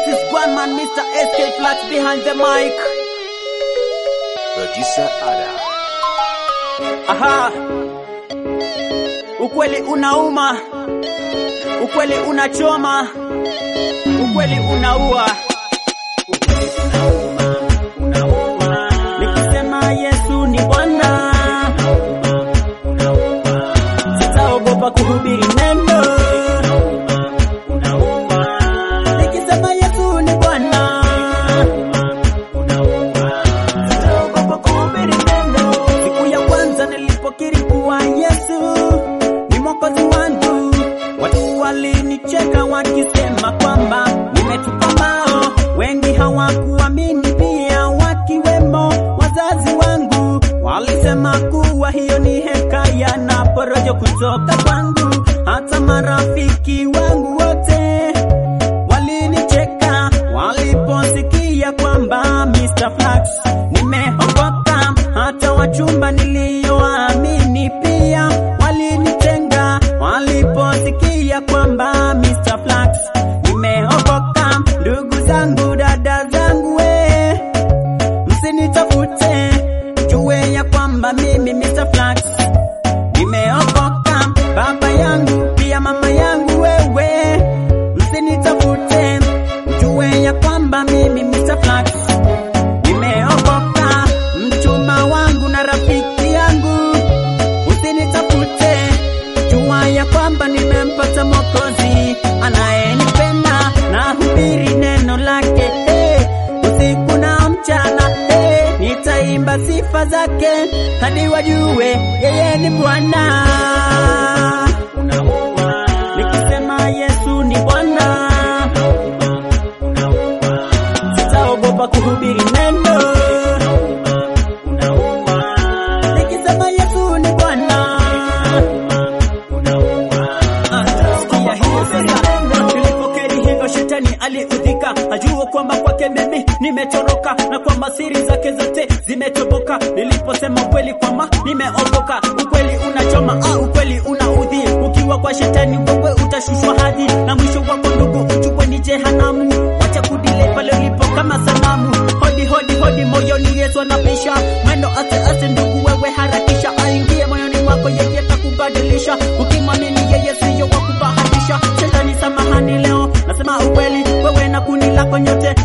is one man, Mr. SK Flat behind the mic. Producer Ada. Aha, ukweli unauma, ukweli unachoma, ukweli unaua. Ukweli unauma, unauma. Nikisema Yesu ni Bwana, sitaogopa kuhubiri neno. Nikisema Yesu ni Bwana, sitaogopa kuhubiri neno. Siku ya kwanza nilipokiri kuwa Yesu ni mwokozi wangu, watu walinicheka wakisema kwamba nimetupa mao. Wengi hawakuamini pia, wakiwemo wazazi wangu, walisema kuwa hiyo ni hekaya na porojo kutoka kwangu. Hata marafiki wangu wote walinicheka waliposikia kwamba Mr. Flax nimeokoka. Hata wachumba nilioamini pia walinitenga waliposikia kwamba Mr. Flax nimeokoka. Ndugu zangu, dada zangu, we msinitafute, jue ya kwamba mimi Mr. Flax nimeokoka. Baba yangu pia mama yangu, wewe msinitafute, jue ya kwamba mimi Mr. Flax nimeokoka. Mchumba wangu na rafiki yangu, usinitafute, jua ya kwamba nimempata Mwokozi anayenipenda na hubiri neno lake hey, usiku na mchana hey, nitaimba sifa zake hadi wajue yeye ni Bwana. Nikisema Yesu ni Bwana, sitaogopa kuhubiri neno. Nikisema Yesu ni Bwana, sikia hiyo sasa. Nilipokiri hivyo, shetani aliudhika, ajua kwamba kwake mimi nimetoroka na kwamba siri zake zote zimetoboka. Niliposema ukweli kwamba nimeokoka, ukweli unachoma, ah, ukweli unaudhi. Ukiwa kwa shetani wewe utashushwa hadi na mwisho wako ndugu uchukwe ni jehanamu. Wacha kudile pale ulipo kama sanamu. Hodi hodi hodi, moyoni Yesu anapisha mwendo ase ase, ndugu wewe harakisha, aingie moyoni mwako, yeye atakubadilisha. Ukimwamini yeye siyo wa kubahatisha. Shetani samahani, leo nasema ukweli, wewe na kundi lako nyote